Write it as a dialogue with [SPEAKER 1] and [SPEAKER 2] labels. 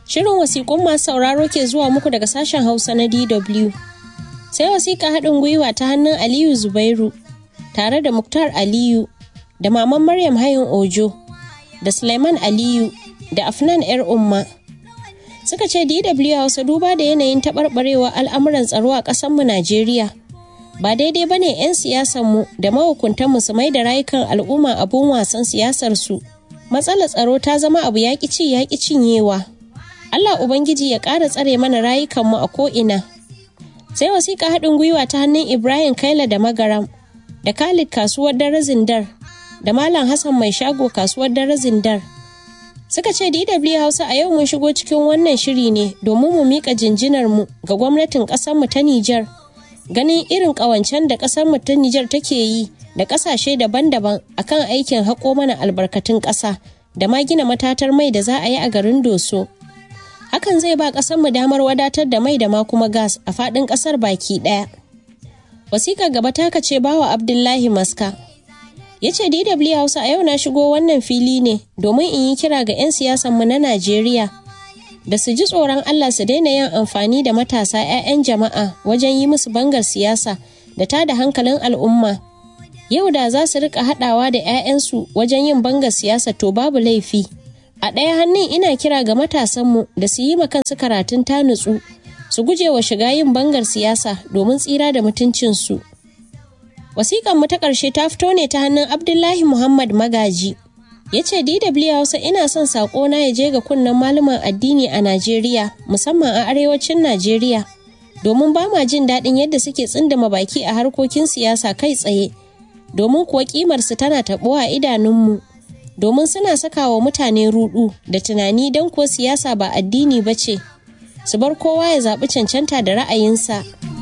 [SPEAKER 1] Shirin wasiƙun masu sauraro ke zuwa muku daga sashen Hausa na DW. Sai wasiƙa haɗin gwiwa ta hannun Aliyu Zubairu tare da Muktar Aliyu da Maman Maryam Hayin Ojo da Suleiman Aliyu da Afnan 'yar Umma. Suka ce DW Hausa duba da yanayin taɓarɓarewa al'amuran tsaro a ƙasarmu Najeriya. Ba daidai ba ne 'yan siyasanmu da mahukuntanmu su mai da rayukan al'umma abun wasan siyasarsu. Matsalar tsaro ta zama abu yaƙi ci yaƙi cinyewa. Allah Ubangiji ya ƙara tsare mana rayukanmu a ko'ina. Sai wasiƙa haɗin gwiwa ta hannun Ibrahim Kaila da Magaram, da Khalid kasuwar dare Zindar, da Malam Hassan mai shago kasuwar dare Zindar. Suka ce DW Hausa a yau mun shigo cikin wannan shiri ne domin mu miƙa jinjinarmu ga gwamnatin ƙasarmu ta Nijar. Ganin irin ƙawancen da ƙasarmu ta Nijar take yi da ƙasashe daban-daban akan aikin haƙo mana albarkatun ƙasa da ma gina matatar mai da za a yi a garin Doso. hakan zai ba mu damar wadatar da mai da ma kuma gas a faɗin ƙasar baki ɗaya. Wasiƙa gaba ta ce bawa Abdullahi Maska. Ya ce DW Hausa a yau na shigo wannan fili ne domin in yi kira ga 'yan siyasanmu na Najeriya da su ji tsoron Allah su daina yin amfani da matasa 'ya'yan jama'a wajen yi musu bangar siyasa da ta da hankalin al'umma. Yau da za su rika haɗawa da 'ya'yansu wajen yin bangar siyasa to babu laifi. A ɗaya hannun ina kira ga matasanmu da su yi ma kansu karatun ta nutsu, su guje wa shiga yin bangar siyasa domin tsira da mutuncinsu. Wasiƙanmu ta ƙarshe ta fito ne ta hannun Abdullahi Muhammad Magaji. Ya ce DW Hausa ina son saƙona ya je ga kunnen malaman addini a Najeriya, musamman a arewacin Najeriya, domin ba ma jin daɗin yadda suke tsindama baki a harkokin siyasa kai tsaye, domin kuwa ƙimarsu tana taɓuwa a idanunmu. domin suna saka wa mutane rudu da tunani don kuwa siyasa ba addini ba ce su bar kowa ya zaɓi cancanta da ra'ayinsa